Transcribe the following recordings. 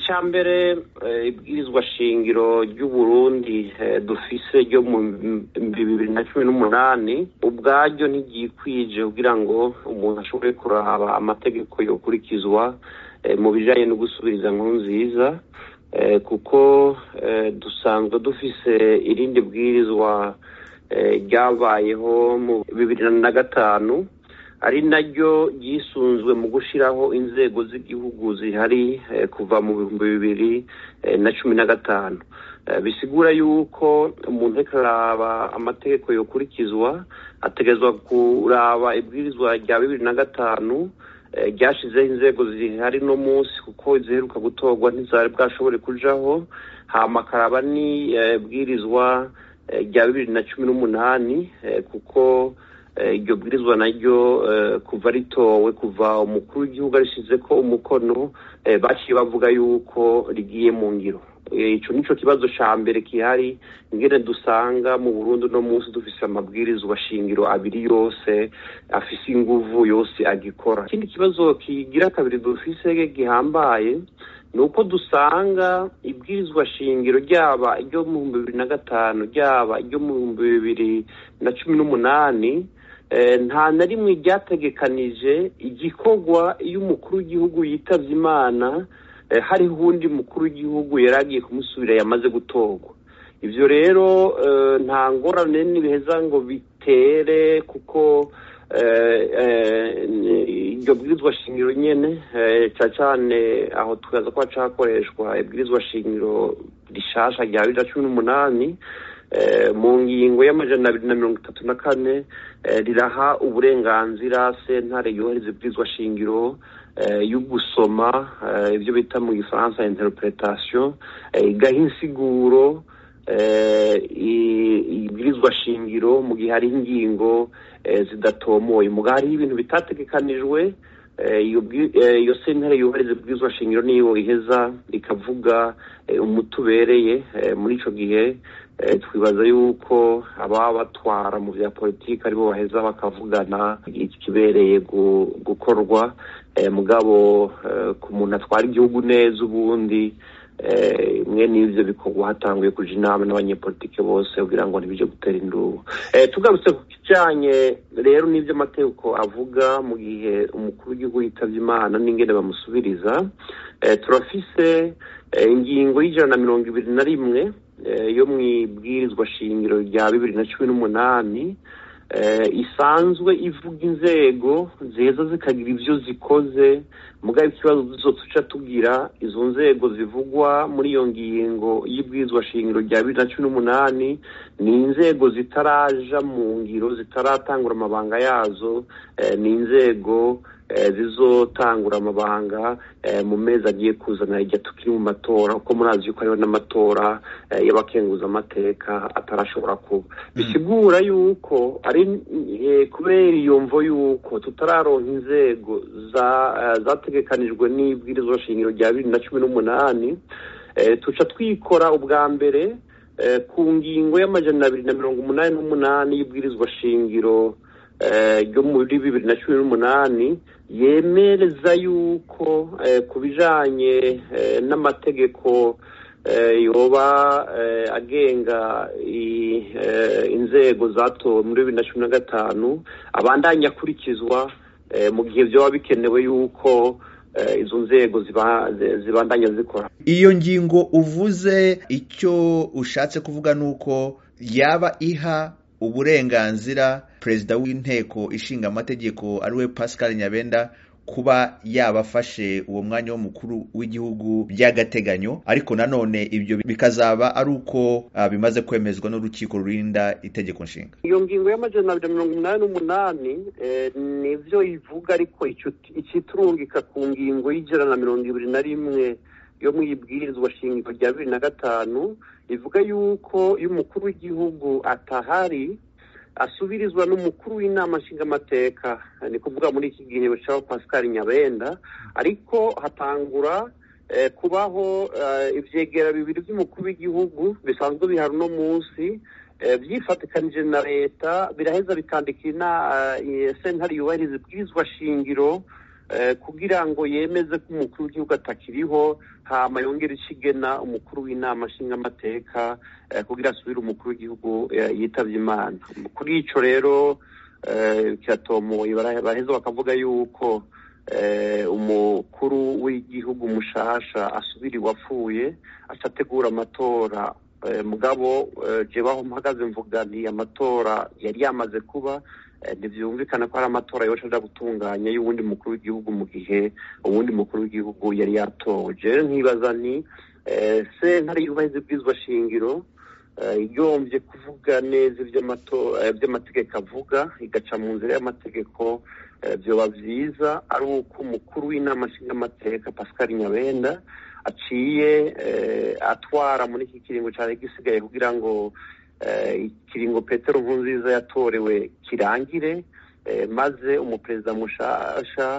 icya mbere ibwirizwa shingiro ry'uburundi dufise ryo mu bibiri na cumi n'umunani ubwaryo ntigikwije kugira ngo umuntu ashobore kuraba amategeko yokurikizwa mu bijyanye no gusubiriza nkuru nziza kuko dusanzwe dufise irindi bwirizwa ryabayeho mu bibiri na gatanu ari naryo ryisunzwe mu gushyiraho inzego z'igihugu zihari kuva mu bihumbi bibiri na cumi na gatanu bisigura yuko umuntu ariko araba amategeko yokurikizwa ategerezwa kuraba ibwirizwa rya bibiri na gatanu ryashyizeho inzego zihari no munsi kuko ziheruka gutorwa ntizari bwashobore kujaho hamakaraba n'ibwirizwa rya bibiri na cumi n'umunani kuko iryo bwirizwa naryo kuva ritowe kuva umukuru w'igihugu arishyize ko umukono baciye bavuga yuko rigiye mu ngiro icyo nicyo kibazo cya mbere gihari ingene dusanga mu burundu no munsi dufise amabwirizwa shingiro abiri yose afise inguvu yose agikora ikindi kibazo kigira kabiri dufise gihambaye ni uko dusanga ibwirizwa shingiro ryaba iryo mu bihumbi bibiri na gatanu ryaba iryo mu bihumbi bibiri na cumi n'umunani nta na rimwe ryategekanije igikorwa iyo umukuru w'igihugu yitabye imana hariho uwundi mukuru w'igihugu yari agiye kumusubira yamaze gutorwa ibyo rero nta ngorane n'ibiheza ngo bitere kuko iryo bwirizwa shingiro nyine cyane cyane aho tukaza kuba cyakoreshwa ibwirizwa shingiro rishasha rya bibiri na cumi n'umunani mu ngingo y'amajana abiri na mirongo itatu na kane riraha uburenganzira sentare yohereza ibwirizwa shingiro yo gusoma ibyo bita mu gifaransa interpretation igaha insiguro ibwirizwa shingiro mu gihe hari ingingo zidatomoye mu gihe hariho ibintu bitategekanijwe iyo sentare yohereza ibwirizwa shingiro niyo iheza ikavuga umuti ubereye muri icyo gihe twibaza yuko ababa batwara mu bya politiki aribo baheza bakavugana ikibereye gukorwa mugabo ku muntu atwara igihugu neza ubundi mwe n'ibyo bikorwa hatanguye kuja inama n'abanyepolitike bose kugira ngo ntibije gutera indubu tugarutse ku kijanye rero n'ibyo amategeko avuga mu gihe umukuru w'igihugu yitabye imana n'ingene bamusubiriza turafise ingingo y'ijana na mirongo ibiri na rimwe yo mu ibwirizwa shingiro rya bibiri na cumi n'umunani isanzwe ivuga inzego zeza zikagira ibyo zikoze mugabo ikibazo zose uca tugira izo nzego zivugwa muri iyo ngingo y'ibwirizwa shingiro rya bibiri na cumi n'umunani ni inzego zitaraja mu ngiro zitaratangura amabanga yazo ni inzego zizotangura amabanga mu mezi agiye kuzana igihe tukiri mu matora kuko murazi yuko hariho n'amatora y'abakenguza amateka atarashobora kuba bisigura yuko ari kubera iyo mvo yuko tutararonka inzego zategekanijwe n'ibwirizwa shingiro rya bibiri na cumi n'umunani tuca twikora ubwa mbere ku ngingo y'amajana abiri na mirongo umunani n'umunani y'ibwirizwa shingiro ryo muri bibiri na cumi n'umunani yemereza yuko ku bijanye n'amategeko yoba agenga inzego zatowe muri bibiri na cumi na gatanu abandanya akurikizwa mu gihe byaba bikenewe yuko izo nzego zibandanya zikora iyo ngingo uvuze icyo ushatse kuvuga ni uko yaba iha uburenganzira perezida w'inteko ishinga amategeko ariwe pascal nyabenda kuba yabafashe uwo mwanya w'umukuru w'igihugu by'agateganyo ariko nanone ibyo bikazaba ari uko bimaze kwemezwa n'urukiko rurinda itegeko nshinga iyo ngingo y'amajana abiri na mirongo inani n'umunani nibyo ivuga ariko ikiturungika ku ngingo y'ijana na mirongo ibiri na rimwe yo mu ibwirizwa shingiro rya bibiri na gatanu ivuga yuko iyo umukuru w'igihugu atahari asubirizwa n'umukuru w'inama nshingamateka ni kuvuga muri iki gihe cya pascal nyabenda ariko hatangura kubaho ibyegera bibiri by'umukuru w'igihugu bisanzwe bihari uno munsi byifatikanije na leta biraheza bikandikira sentare yubahiriza ibwirizwa shingiro kugira ngo yemeze ko umukuru w'igihugu atakiriho hama yongere ikigena umukuru w'inama nshingamateka kugira asubire umukuru w'igihugu yitabye imana kuri ico rero kiratomoye baraheza bakavuga yuko umukuru w'igihugu mushasha asubira iwapfuye acategura amatora mugabo jebaho mpagaze mvuga nti amatora yari yamaze kuba ntibyumvikana ko ari amatora yose aja gutunganya y'uwundi mukuru w'igihugu mu gihe uwundi mukuru w'igihugu yari yatowe jewe nkibaza nti sentare yubahiriza ibwirizwa shingiro igombye kuvuga neza iby'amategeko avuga igaca mu nzira y'amategeko byoba byiza ari uko umukuru w'inama nshingamateka pascal nyabenda aciye atwara muri iki kiringo cyari gisigaye kugira ngo ikiringo petero nkurunziza yatorewe kirangire maze umuperezida mushasha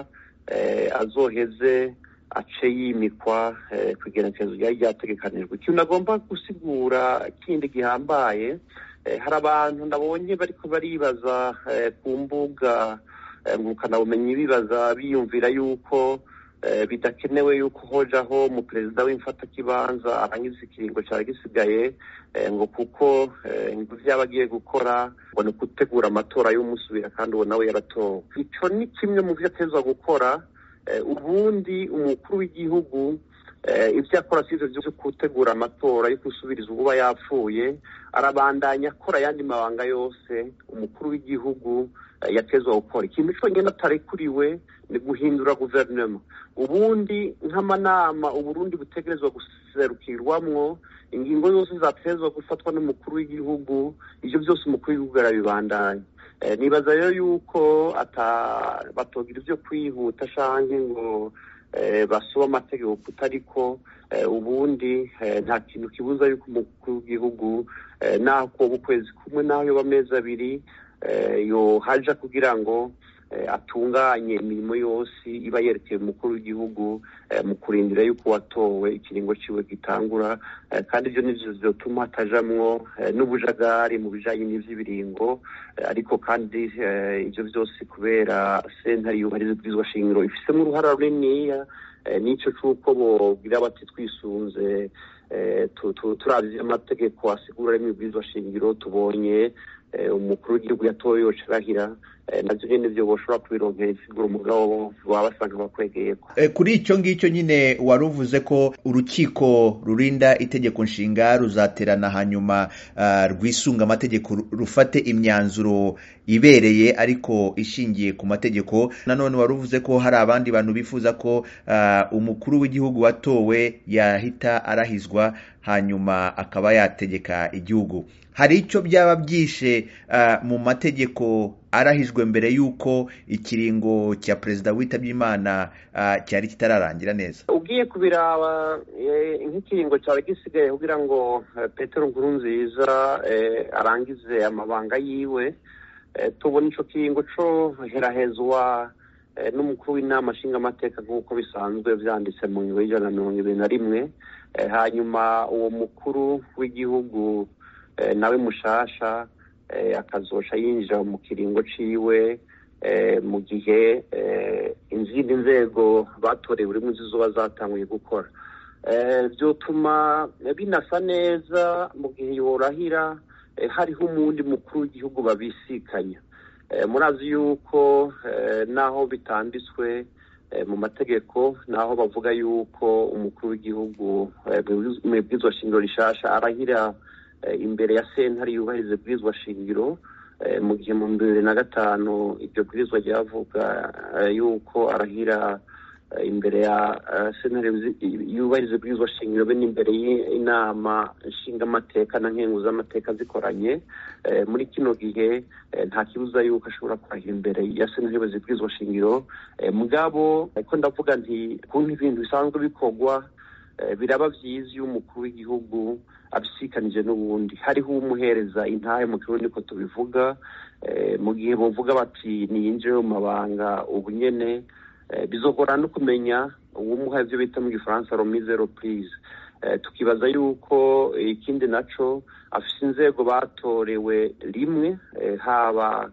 azoheze ace yimikwa ku igenekerezo ryari ryategekanijwe ikintu agomba gusigura kindi gihambaye hari abantu ndabonye bariko baribaza ku mbuga ngurukanabumenyi bibaza biyumvira yuko bidakenewe yuko hojaho umuperezida w'imfatakibanza arangiza ikiringo cyari gisigaye ngo kuko ngo vyaba agiye gukora ngo ni gutegura amatora y'umusubira kandi uwo nawe yaratowe ico ni kimwe mu vyo atezwa gukora ubundi umukuru w'igihugu ibyo akora si ivyo vyo gutegura amatora yo gusubiriza uba yapfuye arabandanya akora ayandi mabanga yose umukuru w'igihugu yatezwa gukora ikintu conyine atarekuriwe ni guhindura guverinoma ubundi nk'amanama uburundi butegerezwa guserukirwamwo ingingo zose zatezwa gufatwa n'umukuru w'igihugu ivyo byose umukuru w'igihugu arabibandanya nibaza rero yuko batogira ivyo kwihuta canke ngo basuba amategeko kutariko ubundi nta kintu kibuza yuko umukuru w'igihugu naho kuba ukwezi kumwe naho yoba amezi abiri yohaja kugira ngo atunganye imirimo yose iba yerekeye umukuru w'igihugu mu kurindira yuko watowe ikiringo ciwe gitangura kandi ivyo nivyo vyotuma hatajamwo n'ubujagari mu bijanye n'ivy'ibiringo ariko kandi ivyo vyose kubera sentare yubahiriza ibwirizwa shingiro ifisemo uruhara runiniya n'ico c'uko bogira bati twisunze turavye amategeko asigura rimwe ibwirizwa shingiro tubonye umukuru w'igihugu yatowe yoca arahira navyo nyene vyo boshobora kubironkera isigura umugabo baba basanga bakwegeyeko kuri icyo ngicyo nyine wari uvuze ko urukiko rurinda itegeko nshinga ruzaterana hanyuma rwisunga amategeko rufate imyanzuro ibereye ariko ishingiye ku mategeko nanone wari uvuze ko hari abandi bantu bifuza ko umukuru w'igihugu watowe yahita arahizwa hanyuma akaba yategeka igihugu hari icyo byaba byishe mu mategeko arahijwe mbere y'uko ikiringo cya perezida witabye imana cyari kitararangira neza ugiye kubiraba nk'ikiringo cyari gisigaye kugira ngo petero nkurunziza arangize amabanga yiwe tubona icyo kiringo cyo herahezwa n'umukuru w'inama nshingamateka nk'uko bisanzwe byanditse mu ngingo y'ijana na mirongo ibiri na rimwe hanyuma uwo mukuru w'igihugu nawe mushasha akazosha yinjira mu kiringo ciwe mu gihe izindi nzego batorewe urimo zizoba zatanguye gukora byotuma binasa neza mu gihe yorahira hariho umundi mukuru w'igihugu babisikanya murazi yuko naho bitanditswe mu mategeko naho bavuga yuko umukuru w'igihugu mu ibwirizwa shingiro rishasha arahira imbere ya sentare yubahiriza ibwirizwa shingiro mu gihe mu bibiri na gatanu iryo bwirizwa ryavuga yuko arahira imbere ya sentare yubahiriza ibwirizwa shingiro be n'imbere y'inama nshingamateka na nkenguzamateka zikoranye muri kino gihe nta kibuza yuko ashobora kurahira imbere ya sentare yubahiriza ibwirizwa shingiro mugabo ariko ndavuga nti kuntu ibintu bisanzwe bikorwa biraba byiza iyo umukuru w'igihugu abisikanije n'ubundi hariho umuhereza intahe mu kirundi ko tubivuga mu gihe bavuga bati niyinjire mu mabanga ubu nyene bizogora no kumenya uwumuha ibyo bita mu gifaransa romise reprise tukibaza yuko ikindi naco afise inzego batorewe rimwe haba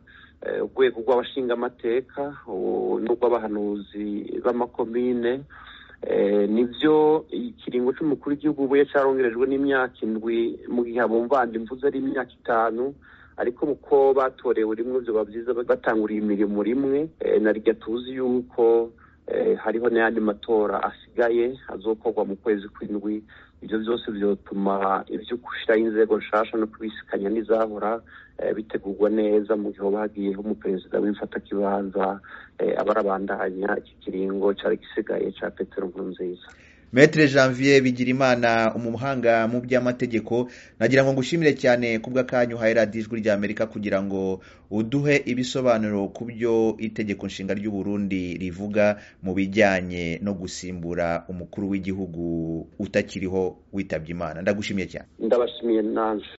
urwego rw'abashingamateka n'urw'abahanuzi b'amakomine nibyo ikiringo cy'umukuru w'igihugu ubuye cyarongerejwe n'imyaka indwi mu gihe abumvandi mvuze ari imyaka itanu ariko uko batorewe rimwe byaba byiza batanguriye imirimo rimwe na rya tuzi yuko hariho n'ayandi matora asigaye azokorwa mu kwezi kw'indwi ibyo byose byatuma ibyo gushyiraho inzego nshasha no kubisikanya n'izahora bitegurwa neza mu gihe hoba hagiyeho umuperezida w'imfatakibanza abarabandanya iki kiringo cyari gisigaye cya petero nkurunziza Maître Janvier Bigirimana umuhanga mu by'amategeko nagira ngo ngushimire cyane kubw'akanyu uhaye radiyo ijwi rya Amerika kugira ngo uduhe ibisobanuro ku byo itegeko nshinga ry'u Burundi rivuga mu bijyanye no gusimbura umukuru w'igihugu utakiriho witabye Imana ndagushimiye cyane ndabashimiye nanje